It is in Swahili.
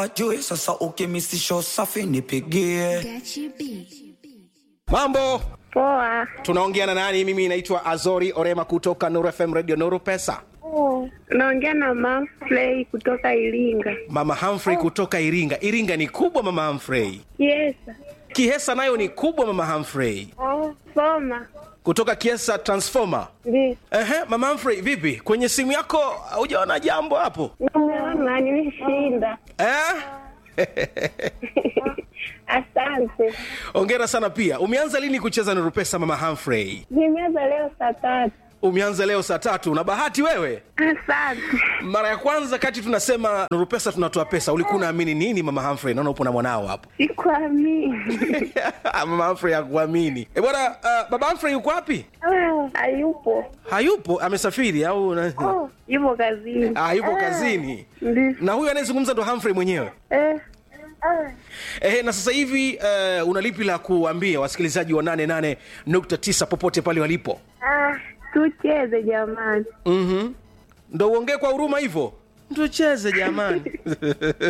Wajue sasa ukimisisho safi nipigie. Mambo, Poa. tunaongea na nani? Mimi naitwa Azori Orema kutoka Nuru FM Radio Nuru Pesa. Naongea na Manfrey kutoka Iringa. Mama Humphrey kutoka Iringa. Iringa ni kubwa Mama Humphrey. Yes. Kihesa nayo ni kubwa Mama Humphrey. Soma. Kutoka Kiesa Transformer. Ndio. Ehe, Mama Humphrey, vipi? Kwenye simu yako hujaona jambo hapo? Namuona nimeshinda. Eh? Asante. Hongera sana pia. Umeanza lini kucheza Nuru Pesa Mama Humphrey? Nimeanza leo saa tatu. Umeanza leo saa tatu. Una bahati wewe. Asante. Mara ya kwanza kati tunasema Nuru Pesa tunatoa pesa, ulikuwa unaamini nini Mama Humphrey? Naona upo na mwanao hapo. Sikuamini. Mama Humphrey hakuamini. Eh, bwana uh, baba Humphrey yuko wapi? Ah, Hayupo. Hayupo, amesafiri au na... Oh, yupo kazini. ah, yupo kazini. Ndio. Na huyu anayezungumza ndo Humphrey mwenyewe. Eh. Ah. Eh, na sasa hivi uh, una lipi la kuambia wasikilizaji wa 88.9 popote pale walipo? Ah, tucheze jamani. Mhm. Ndo uongee kwa huruma hivyo. Tucheze jamani.